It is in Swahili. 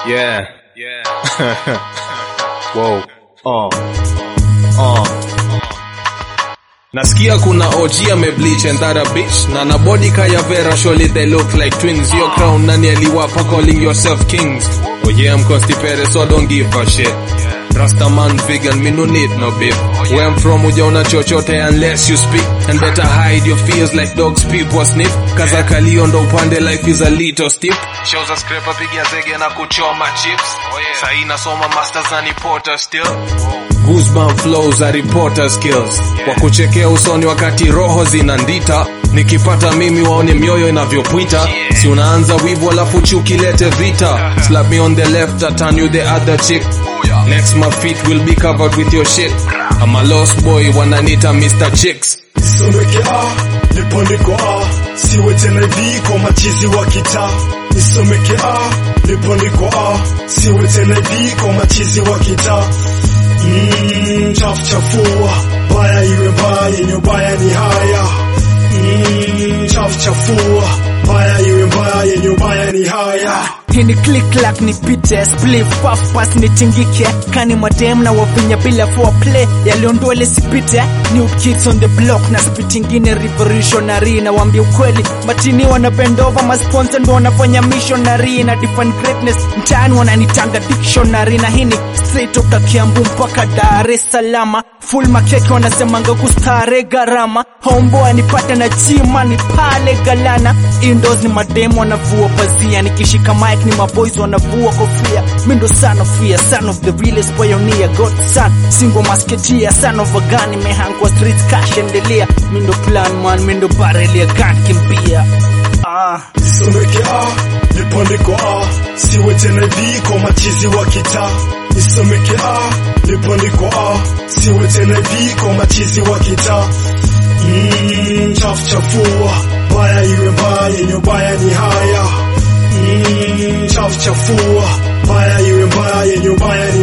Yeah. Yeah. Whoa. Uh. Uh. Nasikia kuna OG amebleach and that a bitch na na body kaya Vera surely they look like twins your crown nani aliwapa calling yourself kings oh yeah I'm constipated so I don't give a shit Rasta man vegan me no need no beef Where I'm from ujaona chochote unless you speak And better hide your fears like dogs people sniff Kaza kalio ndo upande life is a little steep Shows a scraper pigia zege na kuchoma chips Sahi nasoma masters na ni porter still Goosebump flows are reporter skills Wa kuchekea usoni wakati roho zinandita Nikipata mimi waone mioyo inavyopwita Si unaanza wivu alafu chuki lete vita Slap me on the left I turn you the other chick Next my feet will be covered with your shit I'm a lost boy wananita Mr. Chicks Nisomeke A, nipo niko A, siwe tena hivi kwa machizi wa kitaa. Nisomeke A, nipo niko A, siwe tena hivi kwa machizi wa kitaa. Mm, chafu chafua, baya iwe mbaya, yenye ubaya ni haya. Mm, chafu chafua, baya iwe mbaya, yenye ubaya ni haya. hii ni click clack nipite spliff puff pass nitingike kani madem na wavinya bila foreplay yaliondole sipite new kids on the block na spit ingine revolutionary na waambia ukweli matini wana bend over masponsa ndo wanafanya missionary na define greatness mtaani wananitanga dictionary na hii ni straight toka Kiambu mpaka Dar es Salaam full makeke wanasemanga kustare gharama homeboy anipate na chima ni pale galana indoors ni mademo wanavua pazia nikishika mic ni maboys wanavua kofia mi ndo son of fear son of the realest pioneer god son single masketia son of a gun imehangwa street cash endelea mi ndo plan man mi ndo barrel ya gun kimbia ah Nisomeke A, nipo niko A, siwe tena hivi kwa machizi wa kitaa. Nisomeke A, nipo niko A, siwe tena hivi kwa machizi wa kitaa. Mm, chafu chafua, baya iwe mbaya, yenye ubaya ni haya. Mm, chafu chafua, baya iwe mbaya, yenye ubaya ni